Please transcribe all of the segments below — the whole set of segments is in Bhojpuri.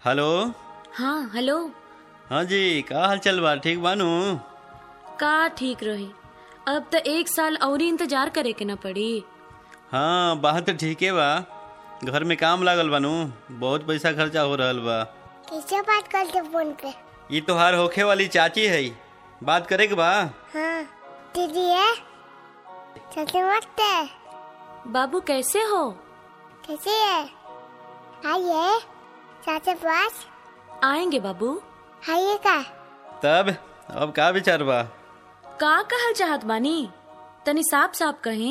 हेलो हाँ हेलो हाँ जी का हाल चल बा ठीक बानू का ठीक रही अब तो एक साल और इंतजार करे के न पड़ी हाँ बात तो ठीके बा घर में काम लागल बानू बहुत पैसा खर्चा हो रहल बा कैसे बात करते फोन पे ई तोहार होखे वाली चाची है बात करे के बा हाँ दीदी है सबसे मस्त है बाबू कैसे हो कैसे है आइए चाचा पास आएंगे बाबू आइए का तब अब का विचार बा का कहल चाहत बानी तनी साफ साफ कहीं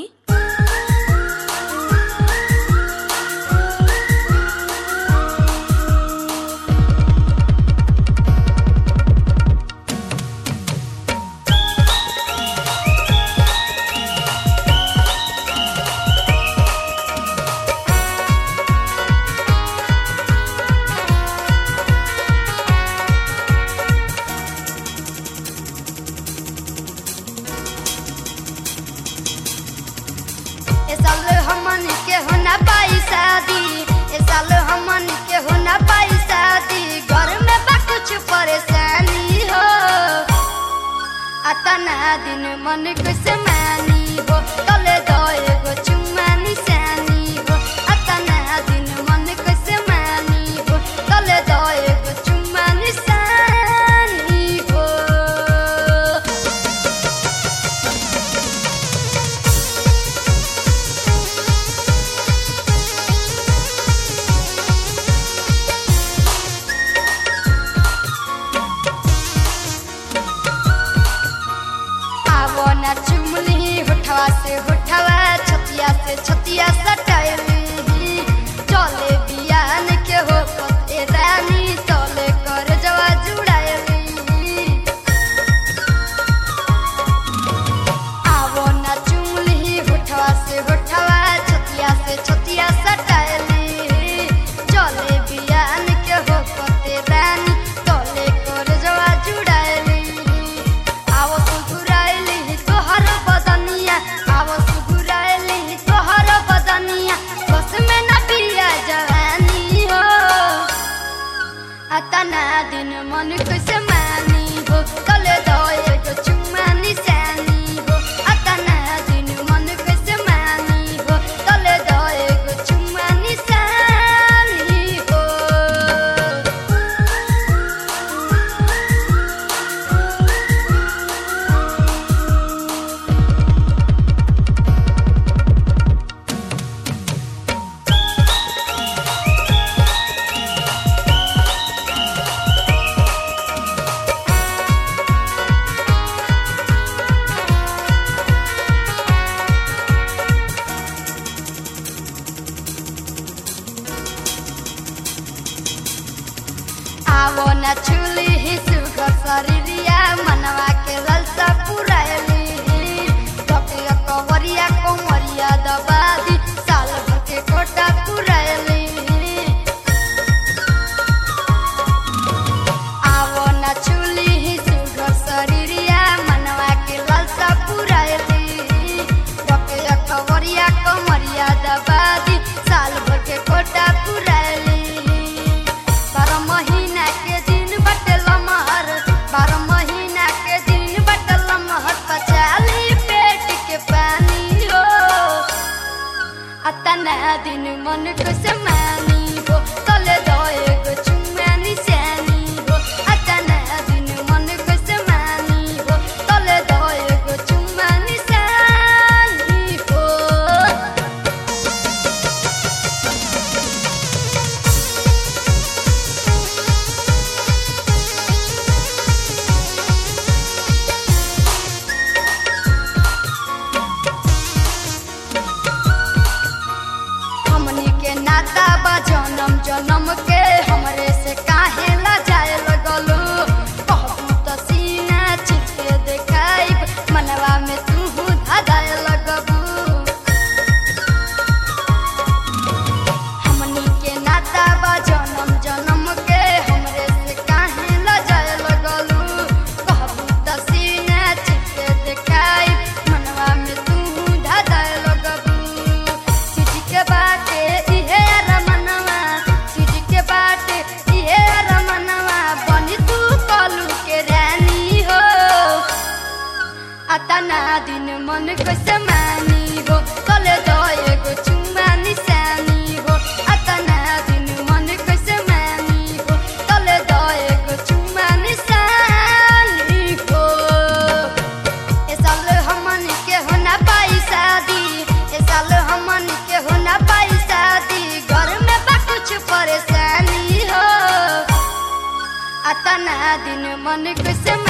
ए साल हमन के हो ना पाई शादी ए साल हमन के हो ना पाई शादी घर में बा कुछ परेशानी हो अतना दिन मन कुछ मानी हो तले दो एगो चुम्मा निशानी हो अतना दिन मन कुछ मानी हो तले दो एगो चुम्मा निशानी हो आवो ना चुमली होठवा से होठवा छतिया से छतिया सटाइली चले बियान के हो पते रानी चले कर जवा जुड़ाइली आवो ना चुमली होठवा से होठवा छतिया से छतिया सटाइली चले बियान के हो पते रानी चले कर जवा जुड़ाइली आवो सुघुराइली तोहर बदनिया आवो सुघुराइली तोहर बदनिया बस में न पिया जवानी हो अतना दिन मन कैसे मानी हो तले दो एगो चुम्मा निशानी हो अतना दिन मन कैसे मानी हो तले दो एगो चुम्मा निशानी हो आवो न छुली ही सुघर शरीरिया मनवा के ललसा पुरायली टके कवरिया कोमरिया दबादी साल भर के कोटा पुरायली आवो न छुली ही सुघर शरीरिया मनवा के ललसा पुरायली टके कवरिया कोमरिया दबादी साल भर के कोटा पुरायली बारह महीना के दिन बटे लमहर बारह महीना के दिन बटे लमहर पचाली पेट के पानी हो अतना दिन मन को समानी हो तले दो एगो चुम्मा निशानी हो अतना दिन मन को समानी हो तले दो एगो चुम्मा निशानी हो हमनी के नाता बा जन्म जन्म के हमरे से काहे ला जाए लगलू कहबू त सीना चिपके देखाइब मनवा में तू धादाए लगबू हमनी के नाता बा जन्म जन्म के हमरे से काहे ला जाए लगलू कहबू त सीना चिपके देखाइब मनवा में तू धादाए लगबू सिटी के बाटे इहे रमनवा सिटी के अतना दिन मन कैसे मानी हो तले दो एगो चुम्मा निशानी हो अतना दिन मन कैसे मानी हो तले दो एगो चुम्मा निशानी हो ए साल हमन के हो ना पाई शादी ए साल हमन के हो ना पाई शादी घर में बा कुछ परेशानी हो अतना दिन मन कैसे